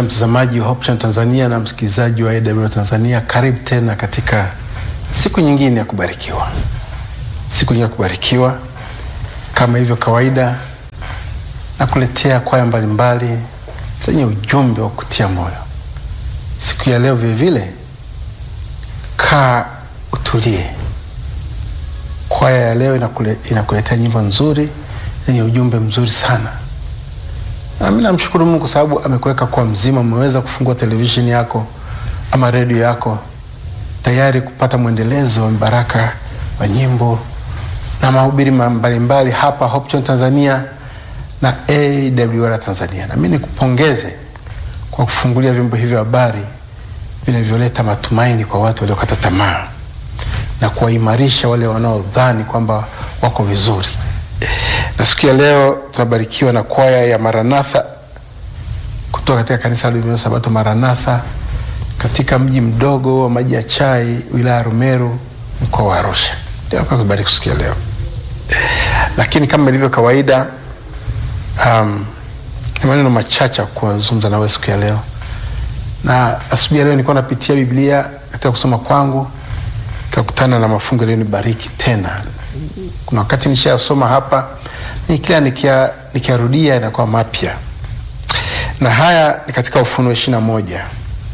Mpendwa mtazamaji wa Hope Channel Tanzania na msikilizaji wa AWR Tanzania, karibu tena katika siku nyingine ya kubarikiwa, siku nyingine ya kubarikiwa. Kama ilivyo kawaida, na kuletea kwaya mbalimbali zenye ujumbe wa kutia moyo. Siku ya leo vilevile, kaa utulie. Kwaya ya leo inakule, inakuletea nyimbo nzuri zenye ujumbe mzuri sana. Nami namshukuru Mungu kwa sababu amekuweka kwa mzima, umeweza kufungua televisheni yako ama redio yako tayari kupata mwendelezo wa baraka wa nyimbo na mahubiri mbalimbali hapa Hope Channel Tanzania na AWR Tanzania. Nami nikupongeze kwa kufungulia vyombo hivyo habari vinavyoleta matumaini kwa watu waliokata tamaa na kuwaimarisha wale wanaodhani kwamba wako vizuri na siku ya leo tunabarikiwa na kwaya ya Maranatha kutoka katika kanisa la Sabato Maranatha katika mji mdogo wa Maji ya Chai, wilaya ya Rumeru, mkoa wa Arusha. Ndio kubariki siku ya leo, lakini kama ilivyo kawaida, um, ni maneno machache kuzungumza nawe siku ya leo. Na asubuhi ya leo nilikuwa napitia Biblia katika kusoma kwangu, nikakutana na mafungu yaliyonibariki tena. Kuna wakati nishayasoma hapa ni kila nikiarudia inakuwa mapya, na haya ni katika Ufunuo ishirini na moja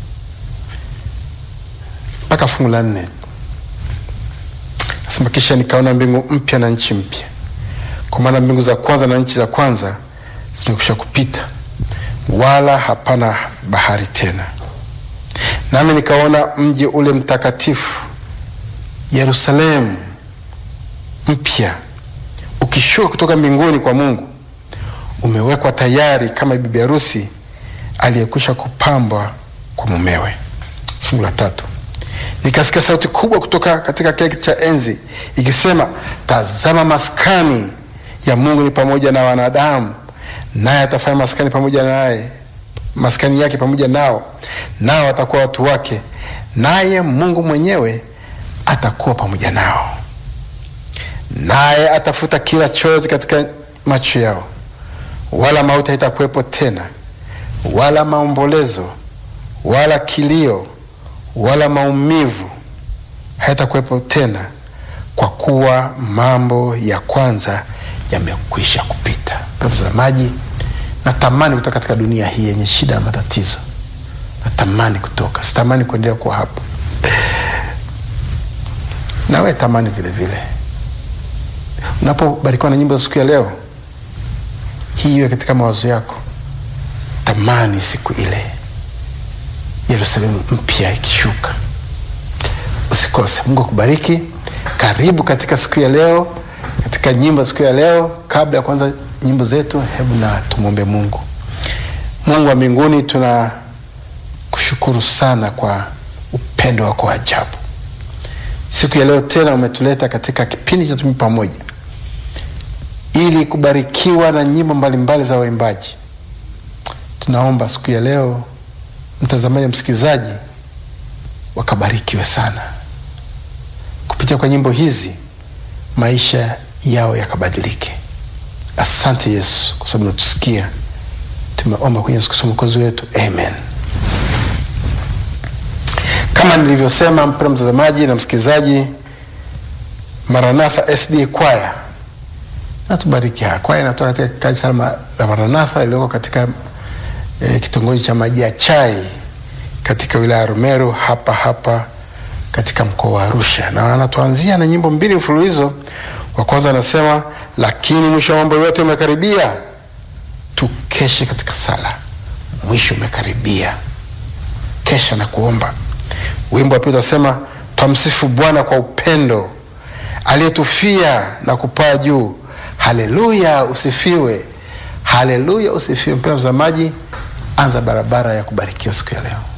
mpaka fungu la nne. Nasema, kisha nikaona mbingu mpya na nchi mpya, kwa maana mbingu za kwanza na nchi za kwanza zimekwisha kupita, wala hapana bahari tena. Nami nikaona mji ule mtakatifu Yerusalemu mpya ukishuka kutoka mbinguni kwa Mungu, umewekwa tayari kama bibi harusi aliyekwisha kupambwa kwa mumewe. Fungu la tatu, nikasikia sauti kubwa kutoka katika kile kiti cha enzi ikisema, tazama, maskani ya Mungu ni pamoja na wanadamu, naye atafanya maskani pamoja naye, maskani yake pamoja nao, nao watakuwa watu wake, naye Mungu mwenyewe atakuwa pamoja nao naye atafuta kila chozi katika macho yao, wala mauti haitakuwepo tena, wala maombolezo, wala kilio, wala maumivu hayatakuwepo tena, kwa kuwa mambo ya kwanza yamekwisha kupita. Mtazamaji, natamani kutoka katika dunia hii yenye shida na matatizo, natamani kutoka, sitamani kuendelea kuwa hapo. Nawe tamani vile vile unapobarikiwa na nyimbo za siku ya leo hii, iwe katika mawazo yako. Tamani siku ile Yerusalemu mpya ikishuka. Usikose. Mungu akubariki. Karibu katika siku ya leo, katika nyimbo za siku ya leo. Kabla ya kuanza nyimbo zetu, hebu na tumwombe Mungu. Mungu wa mbinguni, tunakushukuru sana kwa upendo wako wa ajabu. Siku ya leo tena umetuleta katika kipindi cha Tumi Pamoja ili kubarikiwa na nyimbo mbalimbali za waimbaji. Tunaomba siku ya leo mtazamaji na msikilizaji wakabarikiwe sana kupitia kwa nyimbo hizi, maisha yao yakabadilike. Asante Yesu kwa sababu natusikia. Tumeomba kwenye Yesu Kristo mwokozi wetu, amen. Kama nilivyosema, mpendwa mtazamaji na msikilizaji, Maranatha SD kwaya natubariki. Kwaya inatoka katika kanisa la Maranatha iliyoko katika e, kitongoji cha Maji ya Chai katika wilaya ya Rumeru hapa hapa katika mkoa wa Arusha, na anatuanzia na nyimbo mbili mfululizo. Wa kwanza anasema, lakini mwisho wa mambo yote umekaribia, tukeshe katika sala, mwisho umekaribia, kesha na kuomba. Wimbo wa pili utasema, twamsifu Bwana kwa upendo aliyetufia na kupaa juu. Haleluya, usifiwe. Haleluya, usifiwe. Mpendwa mtazamaji, anza barabara ya kubarikiwa siku ya leo.